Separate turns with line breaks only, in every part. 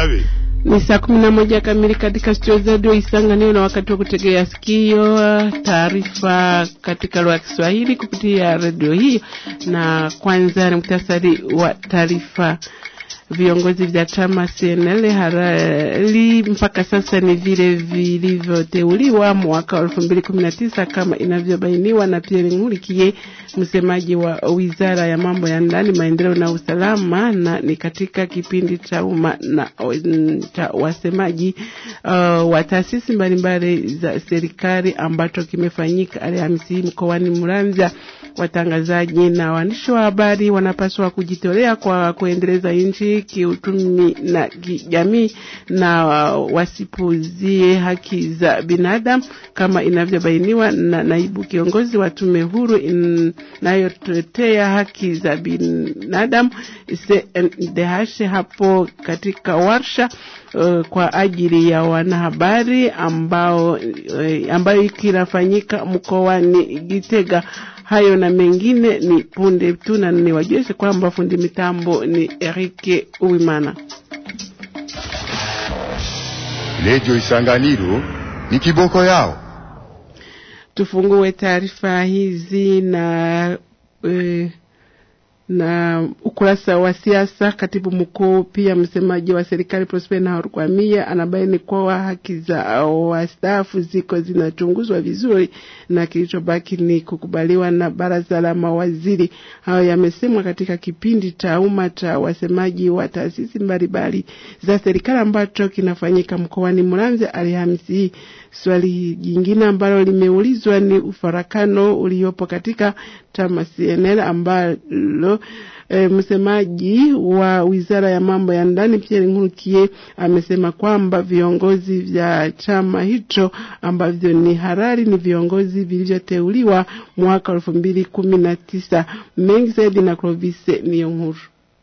Bagabe.
Ni saa kumi na moja kamili katika studio za redio Isanganiro, na wakati wa kutegea sikio taarifa katika lugha ya Kiswahili kupitia redio hii. Na kwanza ni muhtasari wa taarifa. Viongozi vya chama CNL halali mpaka sasa ni vile vilivyoteuliwa mwaka wa elfu mbili kumi na tisa kama inavyobainiwa na Pierre Nkurikiye, msemaji wa wizara ya mambo ya ndani, maendeleo na usalama, na ni katika kipindi cha umma na cha wasemaji uh, wa taasisi mbalimbali za serikali ambacho kimefanyika Alhamisi mkoani Muramvya. Watangazaji na waandishi wa habari wanapaswa kujitolea kwa kuendeleza nchi kiuchumi na kijamii, na wasipuzie haki za binadamu kama inavyobainiwa na naibu kiongozi wa tume huru inayotetea haki za binadamu CNDH hapo katika warsha uh, kwa ajili ya wanahabari ambao uh, ambayo kinafanyika mkoani Gitega. Hayo na mengine ni punde tu, na niwajulishe kwamba fundi mitambo ni Erike Uwimana.
Redio Isanganiro ni kiboko yao.
Tufungue taarifa hizi na e, na ukurasa wa siasa. Katibu mkuu pia msemaji wa serikali Prosper Nahorwamia anabaini kuwa haki za wastaafu ziko zinachunguzwa vizuri na kilichobaki ni kukubaliwa na baraza la mawaziri. Hayo yamesemwa katika kipindi cha umma cha wasemaji wa taasisi mbalimbali za serikali ambacho kinafanyika mkoani Muramvya Alhamisi hii. Swali jingine ambalo limeulizwa ni ufarakano uliopo katika chama CNL ambalo E, msemaji wa wizara ya mambo ya ndani Pierre Nkurikiye amesema kwamba viongozi vya chama hicho ambavyo ni harari ni viongozi vilivyoteuliwa mwaka elfu mbili kumi na tisa. Mengi zaidi na Clovis Niyonkuru.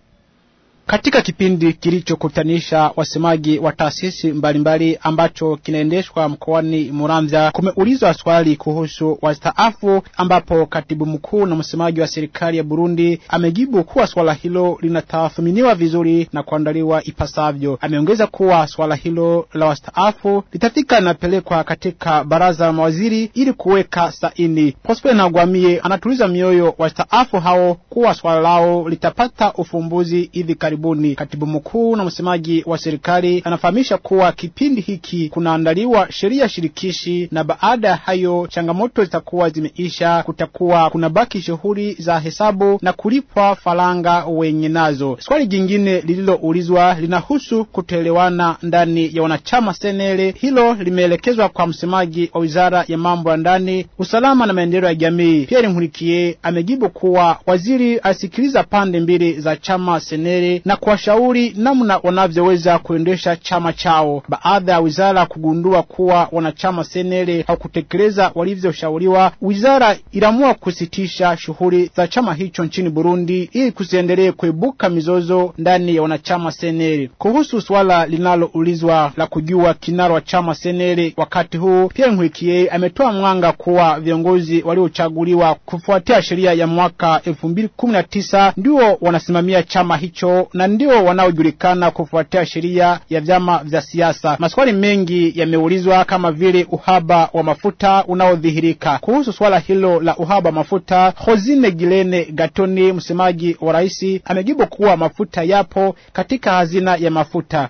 Katika kipindi kilichokutanisha wasemaji wa taasisi mbalimbali ambacho kinaendeshwa mkoani Muramvya, kumeulizwa swali kuhusu wastaafu, ambapo katibu mkuu na msemaji wa serikali ya Burundi amejibu kuwa swala hilo linatathminiwa vizuri na kuandaliwa ipasavyo. Ameongeza kuwa swala hilo la wastaafu litafika linapelekwa katika baraza la mawaziri ili kuweka saini. Prosper Ntagwamiye anatuliza mioyo wastaafu hao kuwa swala lao litapata ufumbuzi hivi karibuni. Katibu mkuu na msemaji wa serikali anafahamisha kuwa kipindi hiki kunaandaliwa sheria shirikishi, na baada ya hayo changamoto zitakuwa zimeisha, kutakuwa kunabaki shughuli za hesabu na kulipwa faranga wenye nazo. Swali jingine lililoulizwa linahusu kutoelewana ndani ya wanachama senele. Hilo limeelekezwa kwa msemaji wa wizara ya mambo ya ndani, usalama na maendeleo ya jamii. Pierre Nkurikiye amejibu kuwa waziri asikiliza pande mbili za chama senele na kuwashauri namna wanavyoweza kuendesha chama chao. Baada ya wizara kugundua kuwa wanachama senele hawakutekeleza walivyoshauriwa, wizara iliamua kusitisha shughuli za chama hicho nchini Burundi ili kusiendelee kuibuka mizozo ndani ya wanachama senele. Kuhusu swala linaloulizwa la kujua kinara wa chama senele wakati huu, Pierre Nkurikiye ametoa mwanga kuwa viongozi waliochaguliwa kufuatia sheria ya mwaka elfu mbili kumi na tisa ndio wanasimamia chama hicho na ndio wanaojulikana kufuatia sheria ya vyama vya siasa. Maswali mengi yameulizwa kama vile uhaba wa mafuta unaodhihirika. Kuhusu swala hilo la uhaba wa mafuta, Hozine Gilene Gatoni, msemaji wa rais, amejibu kuwa mafuta yapo katika hazina ya mafuta.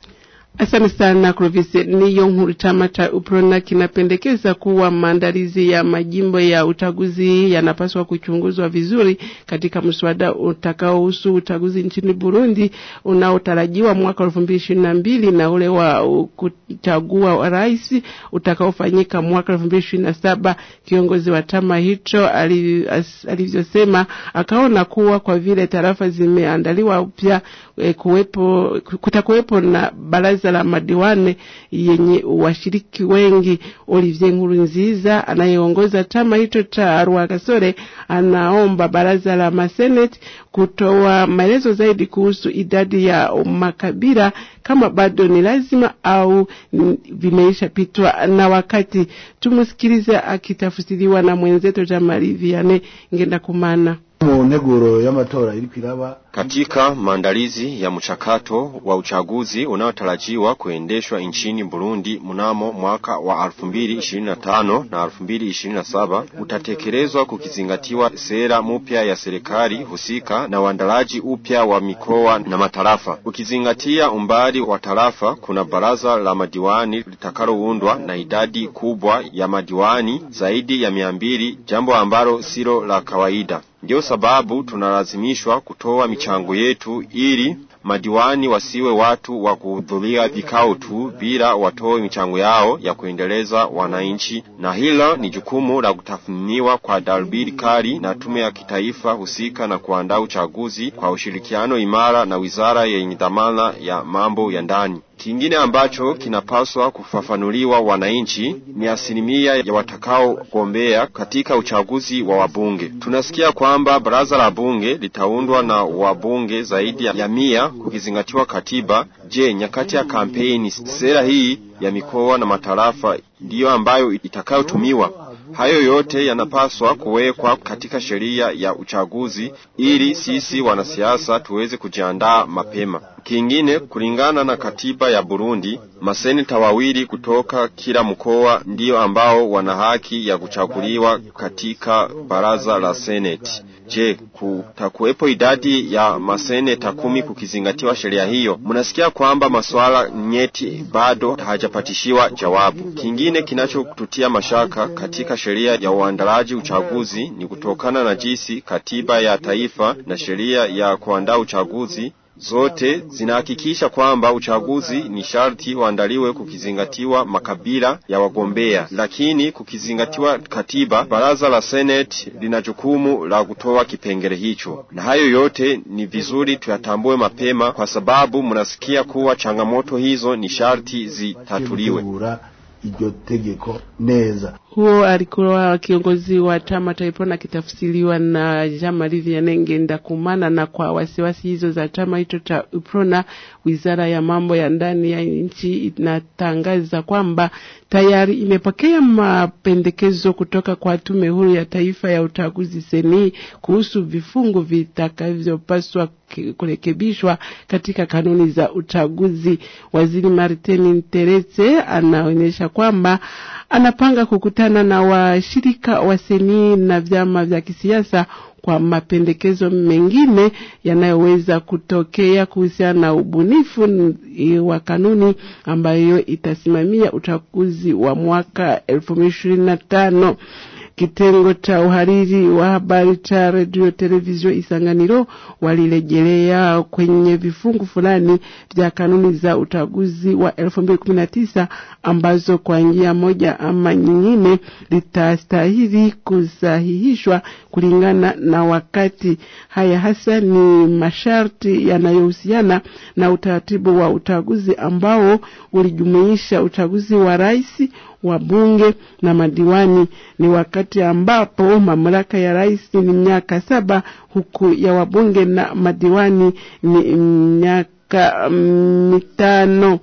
Asante sana Clovis. Niyo nkuru. Chama cha UPRONA kinapendekeza kuwa maandalizi ya majimbo ya uchaguzi yanapaswa kuchunguzwa vizuri katika mswada utakaohusu uchaguzi nchini Burundi unaotarajiwa mwaka elfu mbili ishirini na mbili na ule wa kuchagua rais utakaofanyika mwaka elfu mbili ishirini na saba. Kiongozi wa chama hicho alivyosema, akaona kuwa kwa vile tarafa zimeandaliwa upya, e, kuwepo kutakuwepo na baraza la madiwane yenye washiriki wengi. Olivier Nkurunziza anayeongoza chama hicho cha Rwagasore anaomba baraza la maseneti kutoa maelezo zaidi kuhusu idadi ya makabila kama bado ni lazima au vimeisha pitwa na wakati. Tumusikilize akitafsiriwa na mwenzetu Jamali Vianney Ngenda Kumana.
mu nteguro y'amatora iri kwiraba
Katika maandalizi ya mchakato wa uchaguzi unaotarajiwa kuendeshwa nchini Burundi mnamo mwaka wa 2025 na 2027 utatekelezwa kukizingatiwa sera mpya ya serikali husika na uandalaji upya wa mikoa na matarafa. Ukizingatia umbali wa tarafa, kuna baraza la madiwani litakaloundwa na idadi kubwa ya madiwani zaidi ya mia mbili, jambo ambalo silo la kawaida. Ndio sababu tunalazimishwa kutoa michango yetu ili madiwani wasiwe watu wa kuhudhuria vikao tu bila watoe michango yao ya kuendeleza wananchi, na hilo ni jukumu la kutathminiwa kwa darubini kali na tume ya kitaifa husika na kuandaa uchaguzi kwa ushirikiano imara na wizara yenye dhamana ya mambo ya ndani. Kingine ambacho kinapaswa kufafanuliwa wananchi ni asilimia ya watakaogombea katika uchaguzi wa wabunge. Tunasikia kwamba baraza la bunge litaundwa na wabunge zaidi ya mia kukizingatiwa katiba. Je, nyakati ya kampeni sera hii ya mikoa na matarafa ndiyo ambayo itakayotumiwa? Hayo yote yanapaswa kuwekwa katika sheria ya uchaguzi ili sisi wanasiasa tuweze kujiandaa mapema. Kingine, kulingana na katiba ya Burundi, maseneta wawili kutoka kila mkoa ndiyo ambao wana haki ya kuchaguliwa katika baraza la seneti. Je, kutakuwepo idadi ya maseneta kumi kukizingatiwa sheria hiyo? Mnasikia kwamba masuala nyeti bado hajapatishiwa jawabu. Kingine kinachotutia mashaka katika sheria ya uandalaji uchaguzi ni kutokana na jinsi katiba ya taifa na sheria ya kuandaa uchaguzi zote zinahakikisha kwamba uchaguzi ni sharti uandaliwe kukizingatiwa makabila ya wagombea, lakini kukizingatiwa katiba, baraza la seneti lina jukumu la kutoa kipengele hicho, na hayo yote ni vizuri tuyatambue mapema, kwa sababu mnasikia kuwa changamoto hizo ni sharti zitatuliwe.
iryo tegeko neza.
Huo alikuwa kiongozi wa chama cha Iprona akitafsiriwa na Jean-Marie Vianney Ngendakumana. Na kwa wasiwasi hizo za chama hicho cha Iprona, wizara ya mambo ya ndani ya nchi inatangaza kwamba tayari imepokea mapendekezo kutoka kwa tume huru ya taifa ya uchaguzi seni kuhusu vifungu vitakavyopaswa kurekebishwa katika kanuni za uchaguzi. Waziri Martin Teretse anaonyesha kwamba anapanga kukutana na washirika wa seni na vyama vya kisiasa kwa mapendekezo mengine yanayoweza kutokea kuhusiana na ubunifu wa kanuni ambayo itasimamia uchaguzi wa mwaka elfu mbili ishirini na tano. Kitengo cha uhariri wa habari cha redio televisheni Isanganiro walirejelea kwenye vifungu fulani vya kanuni za uchaguzi wa 2019 ambazo kwa njia moja ama nyingine litastahili kusahihishwa kulingana na wakati. Haya hasa ni masharti yanayohusiana na utaratibu wa uchaguzi ambao ulijumuisha uchaguzi wa rais wa bunge na madiwani. Ni wakati ambapo mamlaka ya rais ni miaka saba huku ya wabunge na madiwani ni miaka mitano.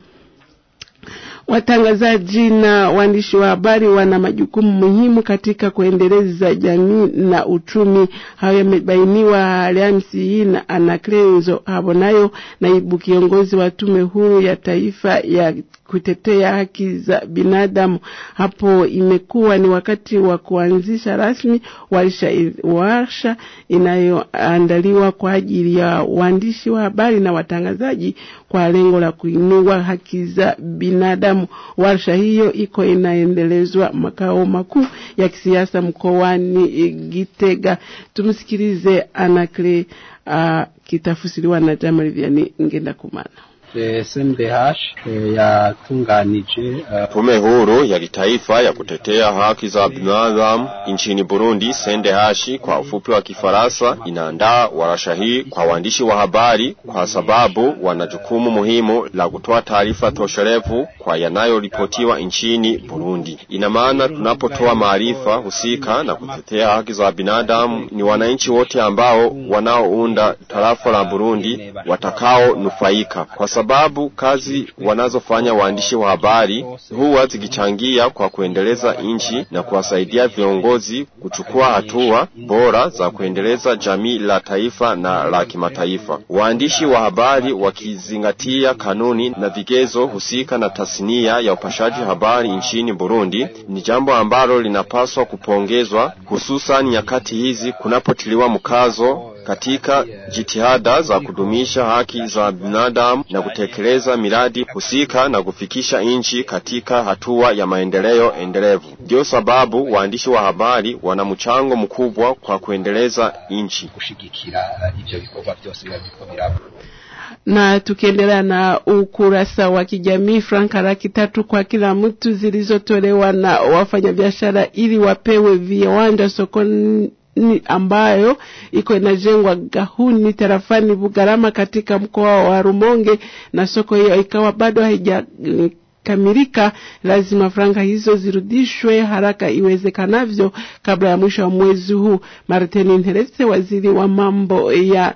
Watangazaji na waandishi wa habari wana majukumu muhimu katika kuendeleza jamii na uchumi. Hayo yamebainiwa Alhamisi hii na Anaklezo Habonayo, naibu kiongozi wa tume huru ya taifa ya kutetea haki za binadamu. Hapo imekuwa ni wakati wa kuanzisha rasmi warsha, warsha inayoandaliwa kwa ajili ya waandishi wa habari na watangazaji kwa lengo la kuinua haki za binadamu. Warsha hiyo iko inaendelezwa makao makuu ya kisiasa mkoani Gitega. Tumsikilize Anakle uh, kitafusiriwa na Jamali Vianney Ngendakumana.
SMDH yatunganije
Tume huru ya kitaifa ya kutetea haki za binadamu nchini Burundi SNDH kwa ufupi wa Kifaransa inaandaa warasha hii kwa waandishi wa habari kwa sababu wana jukumu muhimu la kutoa taarifa tosherevu kwa yanayoripotiwa nchini Burundi. Ina maana tunapotoa maarifa husika na kutetea haki za binadamu ni wananchi wote ambao wanaounda tarafa la Burundi watakao nufaika kwa sababu sababu kazi wanazofanya waandishi wa habari huwa zikichangia kwa kuendeleza nchi na kuwasaidia viongozi kuchukua hatua bora za kuendeleza jamii la taifa na la kimataifa. Waandishi wa habari wakizingatia kanuni na vigezo husika na tasnia ya upashaji habari nchini Burundi ni jambo ambalo linapaswa kupongezwa, hususan nyakati hizi kunapotiliwa mkazo katika jitihada za kudumisha haki za binadamu na kutekeleza miradi husika na kufikisha nchi katika hatua ya maendeleo endelevu. Ndio sababu waandishi wa habari wana mchango mkubwa kwa kuendeleza nchi.
gushigikira ivyo bikorwa byose biba biriko biraba
na tukiendelea na ukurasa wa kijamii franka laki tatu kwa kila mtu zilizotolewa na wafanyabiashara ili wapewe viwanja sokoni ambayo iko inajengwa Gahuni tarafani Bugarama katika mkoa wa Rumonge, na soko hiyo ikawa bado haijakamilika. Lazima franga hizo zirudishwe haraka iwezekanavyo kabla ya mwisho wa mwezi huu. Martin Nterese, waziri wa mambo ya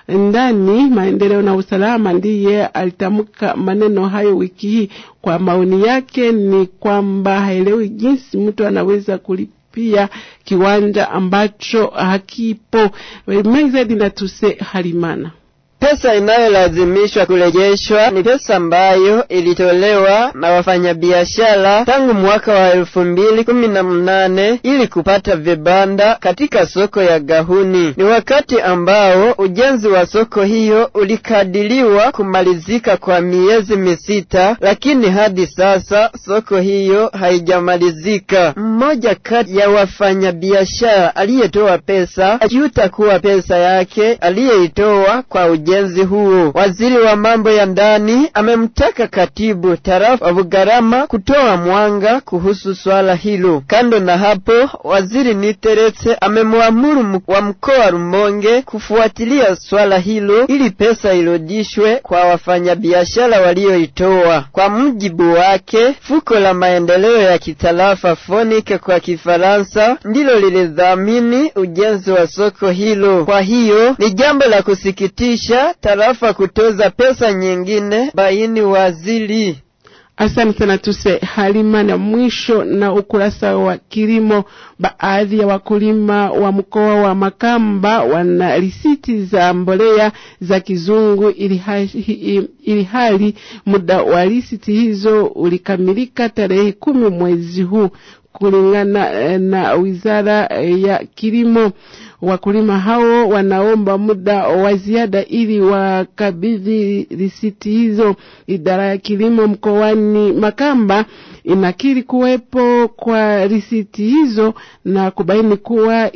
ndani maendeleo na usalama ndiye alitamka maneno hayo wiki hii. Kwa maoni yake ni kwamba haelewi jinsi mtu anaweza kulipia kiwanja ambacho hakipo. Mengi zaidi na tuse Halimana.
Pesa inayolazimishwa kurejeshwa ni pesa ambayo ilitolewa na wafanyabiashara tangu mwaka wa elfu mbili kumi na mnane ili kupata vibanda katika soko ya Gahuni. Ni wakati ambao ujenzi wa soko hiyo ulikadiriwa kumalizika kwa miezi misita, lakini hadi sasa soko hiyo haijamalizika. Mmoja kati ya wafanyabiashara aliyetoa pesa ajuta kuwa pesa yake aliyeitoa kwa ujenzi huo. Waziri wa mambo ya ndani amemtaka katibu tarafa wa Bugarama kutoa mwanga kuhusu swala hilo. Kando na hapo, waziri Niteretse amemwamuru wa mkoa Rumonge kufuatilia swala hilo ili pesa irudishwe kwa wafanyabiashara walioitoa. Kwa mujibu wake, fuko la maendeleo ya kitarafa Fonike kwa Kifaransa ndilo lilidhamini ujenzi wa soko hilo. Kwa hiyo ni jambo la kusikitisha tarafa kutoza pesa nyingine, baini waziri.
Asante sana tuse Halima. Na mwisho na ukurasa wa kilimo, baadhi ya wakulima wa mkoa wa Makamba wana risiti za mbolea za kizungu, ili hali, ili hali muda wa risiti hizo ulikamilika tarehe kumi mwezi huu kulingana na wizara ya kilimo. Wakulima hao wanaomba muda wa ziada ili wakabidhi risiti hizo. Idara ya kilimo mkoani Makamba inakiri kuwepo kwa risiti hizo na kubaini kuwa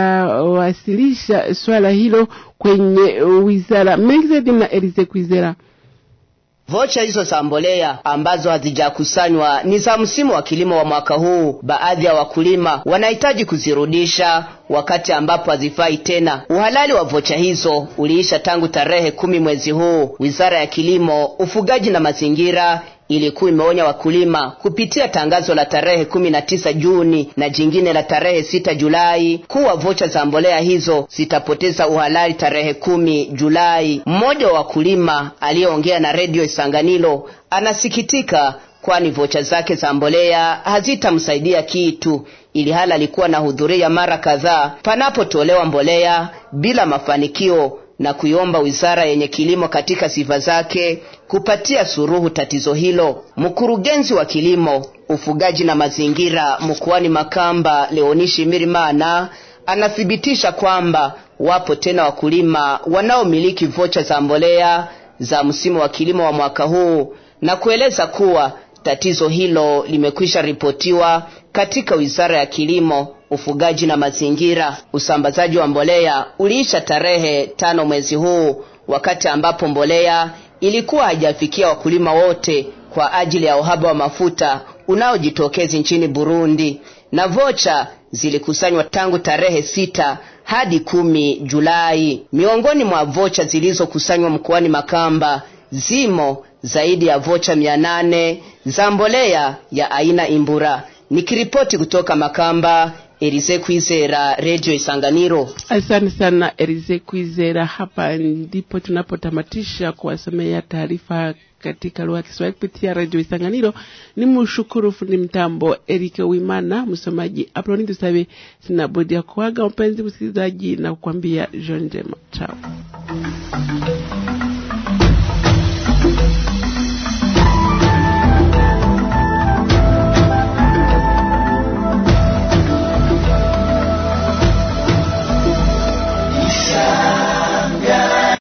itawasilisha swala hilo kwenye wizara. Mengi na Elize Kwizera.
Vocha hizo za mbolea ambazo hazijakusanywa ni za msimu wa kilimo wa mwaka huu. Baadhi ya wakulima wanahitaji kuzirudisha wakati ambapo hazifai tena. Uhalali wa vocha hizo uliisha tangu tarehe kumi mwezi huu. Wizara ya Kilimo, Ufugaji na Mazingira ilikuwa imeonya wakulima kupitia tangazo la tarehe kumi na tisa Juni na jingine la tarehe sita Julai kuwa vocha za mbolea hizo zitapoteza uhalali tarehe kumi Julai. Mmoja wa wakulima aliyeongea na redio Isanganiro anasikitika kwani vocha zake za mbolea hazitamsaidia kitu, ili hali alikuwa anahudhuria mara kadhaa panapotolewa mbolea bila mafanikio na kuiomba wizara yenye kilimo katika sifa zake kupatia suruhu tatizo hilo. Mkurugenzi wa kilimo, ufugaji na mazingira mkoani Makamba, Leonishi Mirimana, anathibitisha kwamba wapo tena wakulima wanaomiliki vocha za mbolea za msimu wa kilimo wa mwaka huu na kueleza kuwa tatizo hilo limekwisha ripotiwa katika wizara ya kilimo ufugaji na mazingira. Usambazaji wa mbolea uliisha tarehe tano mwezi huu, wakati ambapo mbolea ilikuwa haijafikia wakulima wote kwa ajili ya uhaba wa mafuta unaojitokeza nchini Burundi, na vocha zilikusanywa tangu tarehe sita hadi kumi Julai. Miongoni mwa vocha zilizokusanywa mkoani Makamba zimo zaidi ya vocha mia nane za mbolea ya aina Imbura. Nikiripoti kutoka Makamba, Elise Kwizera, Radio Isanganiro.
Asante sana Elize Kwizera. Hapa ndipo tunapotamatisha kuwasomea taarifa katika lugha ya Kiswahili kupitia redio Isanganiro. Ni mshukuru fundi mtambo Erike Wimana, msomaji Aproni Tusabe. Sina budi ya kuaga mpenzi msikilizaji na kukwambia jioni njema, chao.